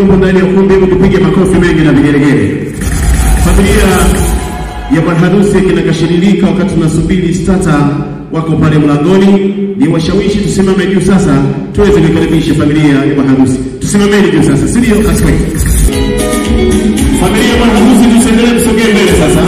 mliopo ndani ya ukumbi, hebu tupige makofi mengi na vigelegele. Familia ya bwana harusi kinakashiririka wakati tunasubiri stata wako pale mlangoni. Ni washawishi tusimame juu sasa, tuweze kuikaribisha familia ya bwana harusi. Tusimameni juu sasa, si ndio? Aspect familia ya bwana harusi, tusiendelee kusogea mbele sasa.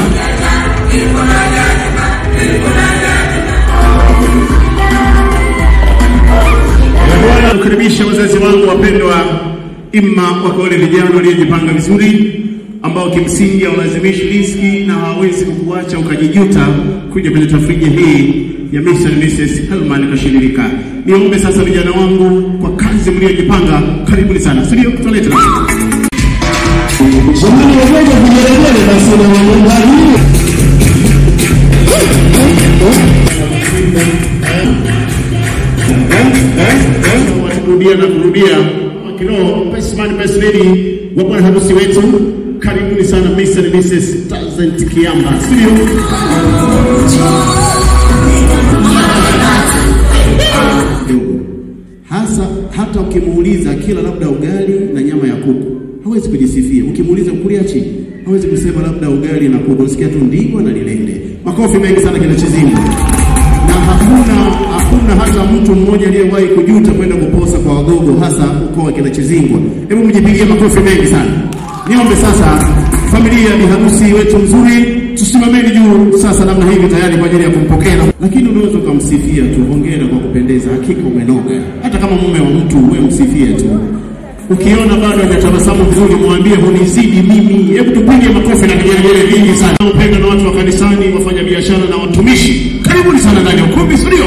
Bwana kukaribisha wazazi wangu wapendwa, imma wako wale vijana waliojipanga vizuri ambao kimsingi hawalazimishi riski na hawawezi kukuacha ukajijuta kuja kwenye tafrija hii ya Mr. and Mrs. Helman Kashiririka. Niombe sasa vijana wangu kwa kazi mliojipanga, karibuni sana, si ndio? Tualete Jamani wagonjwa vigelegele basi na wagonjwa kurudia na kurudia kiroho best man best lady wa bwana harusi wetu karibuni sana Mr. and Mrs. Tazent Kiamba studio kidogo hasa hata ukimuuliza kila labda ugali na nyama ya kuku hawezi kujisifia ukimuuliza kuliachi hawezi kusema labda ugali na kuku usikia tu ndigwa na lilende makofi mengi sana kinachozima na hakuna hakuna hata mtu mmoja aliyewahi kujuta kwenda kuposa kwa wagogo hasa ukoo wa kinachizingwa hebu mjipigie makofi mengi sana niombe sasa familia ya harusi wetu mzuri tusimameni juu sasa namna hivi tayari kwa ajili ya kumpokea lakini unaweza ukamsifia tu hongera kwa kupendeza hakika umenoga hata kama mume wa mtu uwe msifie tu ukiona bado hajatabasamu vizuri mwambie hunizidi mimi hebu tupige makofi na vigelegele vingi sana upendo na watu wa kanisani wafanya biashara na watumishi karibuni sana ndani ya ukumbi studio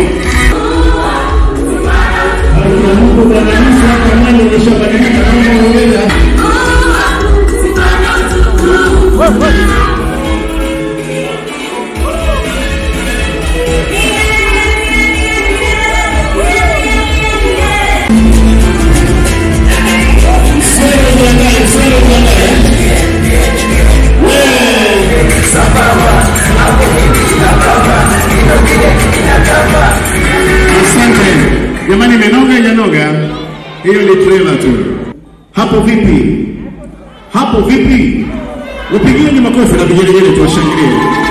Mungu Bwana Yesu hapa ndani umeshabadilika kama unaweza Asante jamani, imenoga ijanoga, hiyo ni trailer tu. Hapo vipi? Hapo vipi? Upigieni makofi na vigelegele, tuwashangilie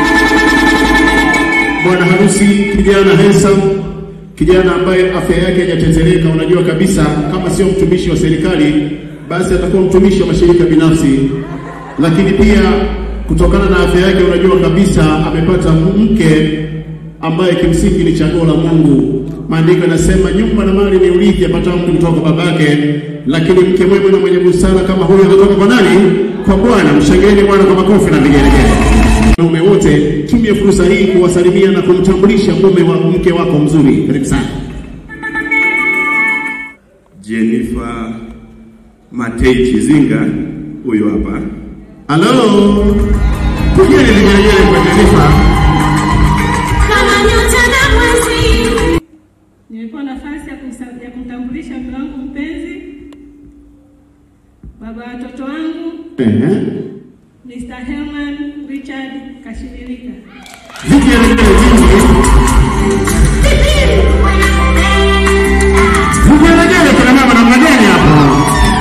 bwana harusi, kijana handsome, kijana ambaye afya yake haijatetereka. Unajua kabisa kama sio mtumishi wa serikali, basi atakuwa mtumishi wa mashirika binafsi, lakini pia kutokana na afya yake, unajua kabisa amepata mke ambaye kimsingi ni chaguo la Mungu. Maandiko yanasema nyumba na mali ni urithi apatao mtu kutoka kwa babake, lakini mke mwema na mwenye busara kama huyo anatoka kwa nani? Kwa Bwana. Mshangilieni Bwana kwa makofi na vigelegele. Wanaume wote, tumie fursa hii kuwasalimia na kumtambulisha mume wa mke wako mzuri. Karibu sana. Jennifer Matei Chizinga huyo hapa. Halo, pigeni vigelegele kwa Jennifer. Kama nyota na mwezi. Nilipewa nafasi ya kumsa- ya kumtambulisha mume wangu mpenzi, baba wa watoto wangu, Ehe. Mr. Herman Richard Kashiririka. Vigelegele vingi. Vigelegele kuna mama namna gani hapo?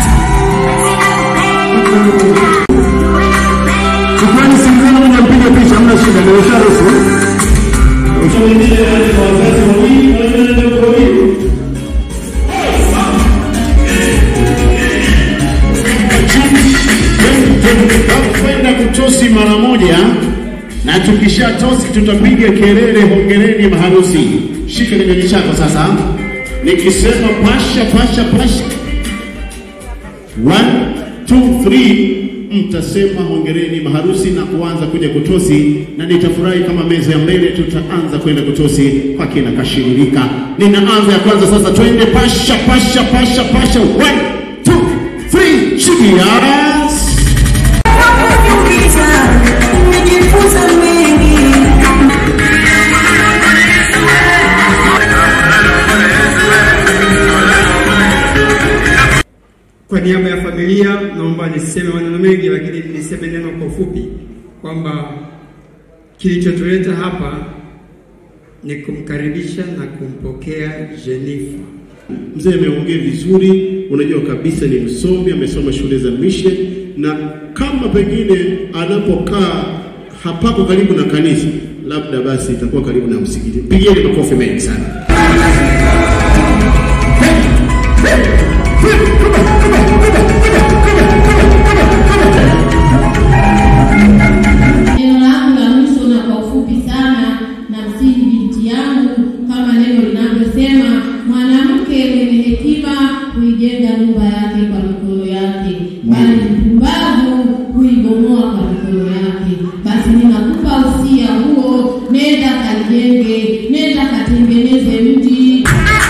Shukrani simzana moja mpige picha, hamna shida, ndio usharuhusu. Ushawimbie wale kwa wazazi wawili, wale ndio wawili. Kwenda kutosi mara moja na tukisha tosi tutapiga kelele, hongereni maharusi. Shika kinywaji chako sasa, nikisema pasha pasha pasha One, two, three, mtasema hongereni maharusi na kuanza kuja kutosi, na nitafurahi kama meza ya mbele tutaanza kwenda kutosi kwa kina Kashiririka. Ninaanza ya kwanza sasa, twende pasha pasha pasha pasha. One, two, three, cheers! Kwa niaba ya familia naomba niseme maneno mengi, lakini niseme neno kwa ufupi kwamba kilichotuleta hapa ni kumkaribisha na kumpokea Jenifa Mzee ameongea vizuri, unajua kabisa ni msomi, amesoma shule za mission, na kama pengine anapokaa hapako karibu na kanisa, labda basi itakuwa karibu na msikiti. Pigieni makofi mengi sana. Neno langu la mwisho na kwa ufupi sana, na msihi binti yangu, kama neno linavyosema, mwanamke mwenye hekima huijenga nyumba yake kwa mikono yake, bali mpumbavu huibomoa kwa mikono yake. Basi ninakupa usia huo, nenda kalijenge, nenda katengeneze mji.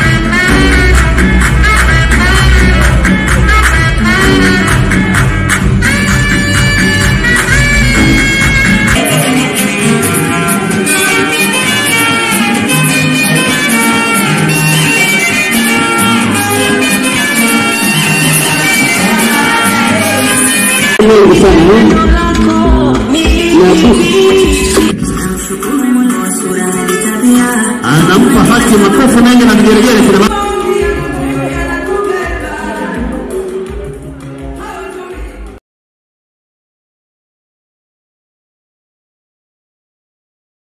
Mengi sana Anampa haki makofi mengi na vigelegele kina mama.